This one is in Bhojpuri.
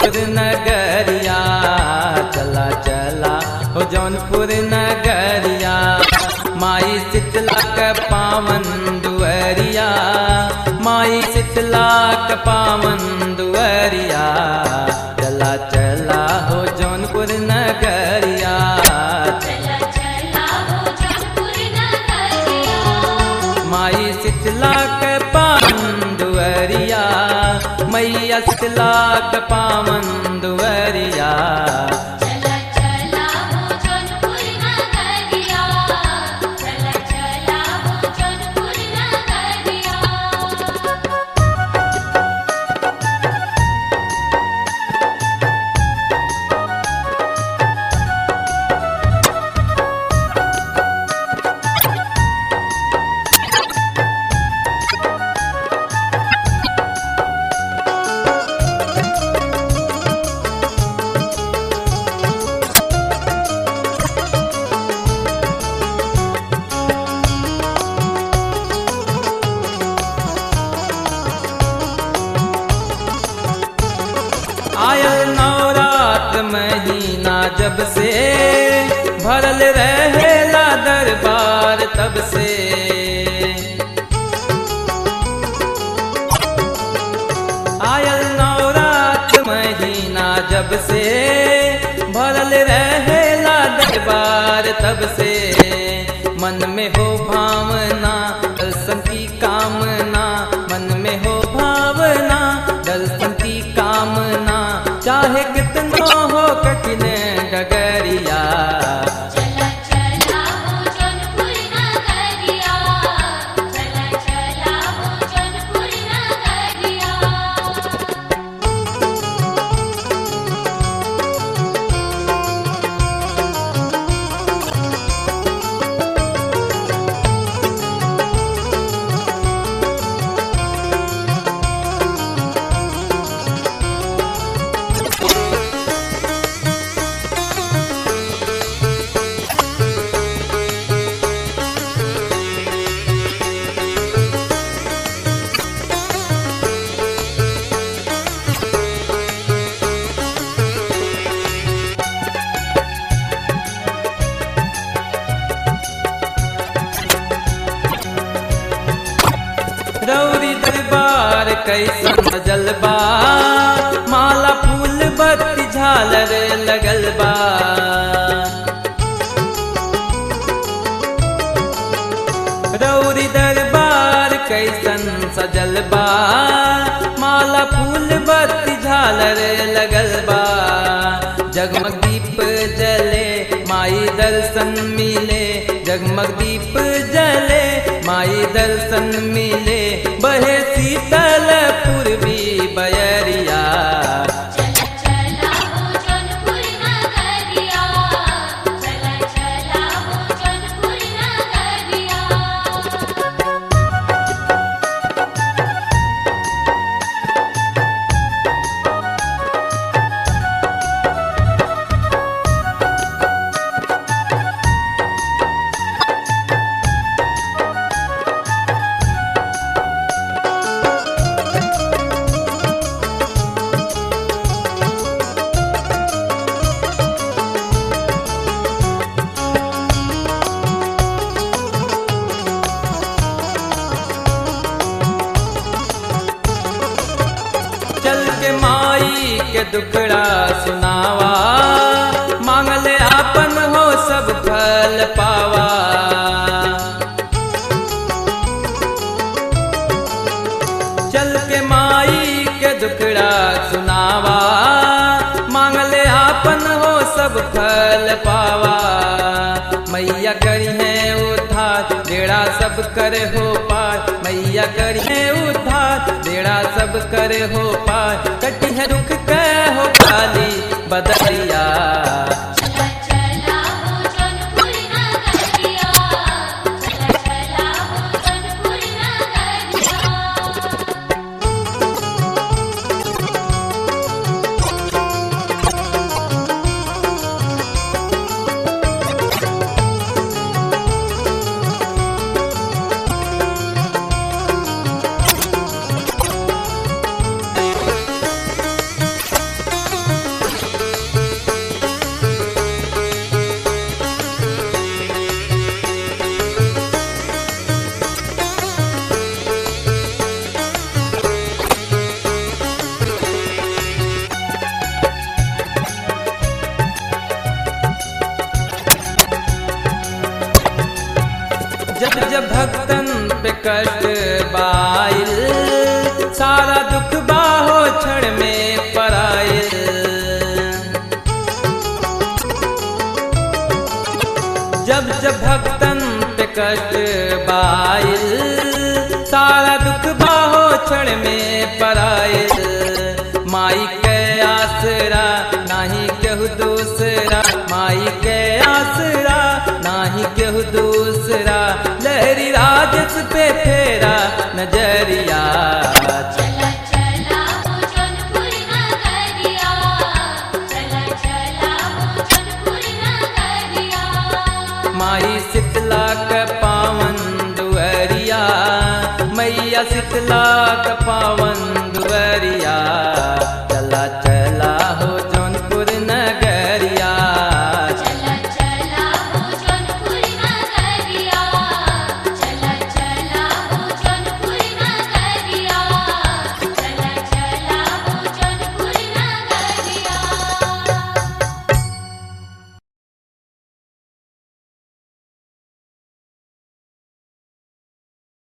जौनपुर नगरिया चला चला हो जौनपुर नगरिया माई शीतला के पावन दुअरिया माई शीतला के पावन दुअरिया चला चला हो जौनपुर नगरिया चला चला हो जौनपुर नगरिया माई शीतला के पावन दुअरिया मैया शीतला के पावन दुअरिया चला चला हो जौनपुर नगरिया चला चला हो जौनपुर नगरिया आयल नवरात महीना जब से भरल रहेला दरबार तब से आयल नवरात महीना जब से भरल रहेला दरबार तब से मन में हो भावना दर्शन की कामना मन में हो भावना दर्शन की कामना चाहे कितना हो कठिन डगरिया चला चला हो जौनपुर नगरिया चला चला हो जौनपुर नगरिया रौरी दरबार कैसन सजल बा माला फूल बत्ती झालर लगल बा रौरी दरबार कैसन सजल बा माला फूल बत्ती झालर लगल बा जगमग दीप जले माई दर्शन मिले जगमग दीप जले माई दर्शन मिले बहे शीतल पूर्वी बयरिया चला चला हो जौनपुर नगरिया चला चला हो जौनपुर नगरिया चल के माई के दुखड़ा सुनावा मांगले आपन हो सब फल पावा चल के माई के दुखड़ा सुनावा मांगले आपन हो सब फल पावा मैया करी है उद्धार बेड़ा सब करे हो पार मैया करी है उद्धार बेड़ा सब करे हो पार कटी है रुख के हो काली बदरिया चला चला हो जौनपुर नगरिया चला चला हो जौनपुर नगरिया जब भक्तन पे कष्ट बाइल सारा दुख बाहो क्षण में पराइल जब जब भक्तन पे कष्ट बाइल सारा दुख बाहो क्षण में पराइल माई के आसरा नाही केहू दूसरा माई के आसरा नाही केहू दूसरा लहरी राजस पे फेरा नजरिया चला चला हो जौनपुर नगरिया चला चला हो जौनपुर नगरिया माई शीतला क पावन दुअरिया मैया शीतला क पावन